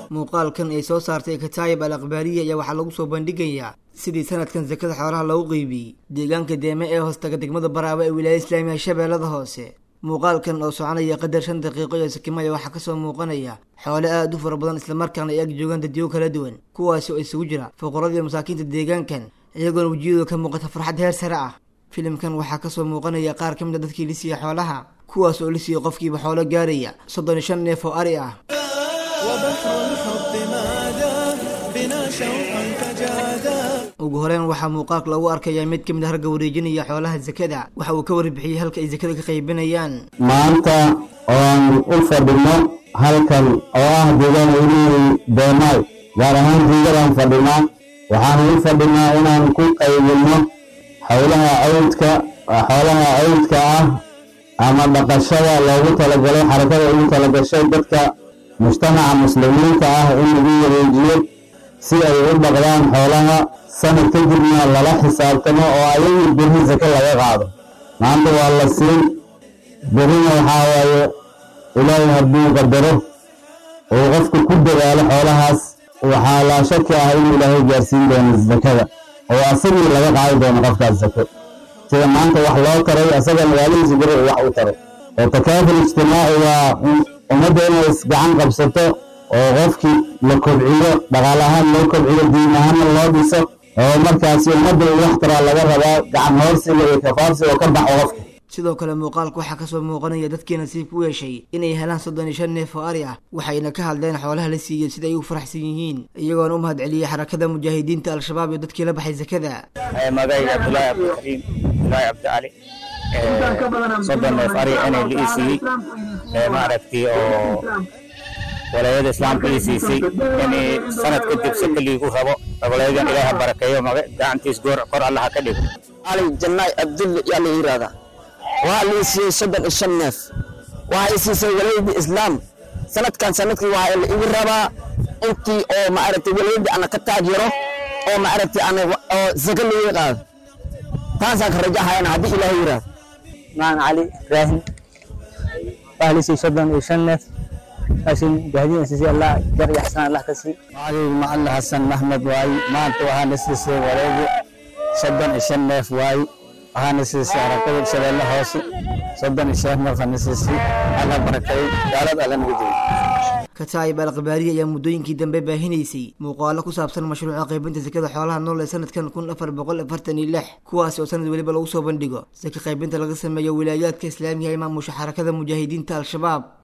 muuqaalkan ay soo saartay kataayib al akhbaariya ayaa waxaa lagu soo bandhigayaa sidii sanadkan sakada xoolaha loogu qeybiyey deegaanka deeme ee hoostaga degmada baraaba ee wilaayada islaamiga shabeellada hoose muuqaalkan oo soconaya qadar shan daqiiqo iyo sakimaya waxaa kasoo muuqanaya xoole aada u fara badan islamarkaana ay ag joogaan dadyo kala duwan kuwaasi oo isugu jira fuqaradiiyo masaakiinta deegaankan iyagoona wejiyadooda ka muuqata farxad heer sare ah filimkan waxaa kasoo muuqanaya qaar ka mid a dadkii lisiiya xoolaha kuwaas oo lisiiya qofkiiba xoolo gaaraya soddon iyo shan neef oo ari ah ugu horeyn waxaa muuqaalka lagu arkayaa mid ka mid a harga wareejinaya xoolaha sakada waxa uu ka warbixiyey halka ay sakada ka qaybinayaan maanta oan u fadhino halkan oo ah deegaan welihii deemaay gaar ahaan jiigadaan fadhinaa waxaan u fadhinaa inaan ku qaybino xowlaha cawdka xoolaha cawdka ah ama dhaqashada loogu talagalay xarakada ugu talagashay dadka mujtamaca muslimiinta ah in lagu wareejiyo si ay u dhaqdaan xoolaha sanad kadibna lala xisaabtamo oo ayagu berri sake laga qaado maanta waa la siin berrina waxaa waaye ilaahay hadduu qadaro uu qofku ku dadaalo xoolahaas waxaa laa shaki ah inuu ilaahay gaarsiin doono sakada oo asagii laga qaadi doono qofkaas sako sida maanta wax loo taray asaga magaalihiisa beri uu wax u taray oo takaaful ijtimaaci waa ummadda inay isgacan qabsato oo qofkii la kobciyo dhaqaal ahaan loo kobciyo diin ahaanna loo dhiso oo markaasi ummadda uu wax taraa laga rabaa gacan hoorsiga iyo kafaarsiga oo ka baxo qofka sidoo kale muuqaalka waxaa kasoo muuqanaya dadkii nasiib ku yeeshay inay helaan soddon iyo shan neef oo ari ah waxayna ka hadleen xoolaha la siiyey sida ay u faraxsan yihiin iyagoona u mahad celiyey xarakada mujaahidiinta al-shabaab iyo dadkii la baxay sakada magayga cabdulaahi cabdikariim abdulaahi cabdicali soddon neef ari inay la ii siiyey maaragtay oo walaayada islaamka ii siisay inay sanad kadib saka liigu rabo walayadan ilaaha barakeeyo gacantiis goor kor allaha ka dhigo cali jannaay abdulle yaa la yidhaahdaa waxaa la ii siiyey soddon iyo shan neef waxaa ii siisay walaayadii islaam sanadkan sanadkii waxaa la igu rabaa intii oo maaragtay walaayadii ana ka taageero oo maaragtay ana oo saka liiga qaado taasaan ka rajahayana haddii ilaahay yidhaahdo maan cali ibraahim waxaa la siiyey soddon iyo shan neef laakiin gaadiin siisay allah jar iyo xasan allah ka sii cali macalin xasan maxmed waaye maanta waxaana siisay walaayadii soddon iyo shan neef waaye waxaana siisay harakada shabeelle hoose soddon iyo shan neef ana siisay alla barakeeyo gaalada alla nagu jeeyo kataayib al akhbaariya ayaa muddooyinkii dambe baahinaysay muuqaalo ku saabsan mashruuca qaybinta sakada xoolaha nool ee sanadkan kun afar boqol afartan iyo lix kuwaasi oo sanad weliba lagu soo bandhigo saka qaybinta laga sameeyo wilaayaadka islaamiga ee maamusha xarakada mujaahidiinta al-shabaab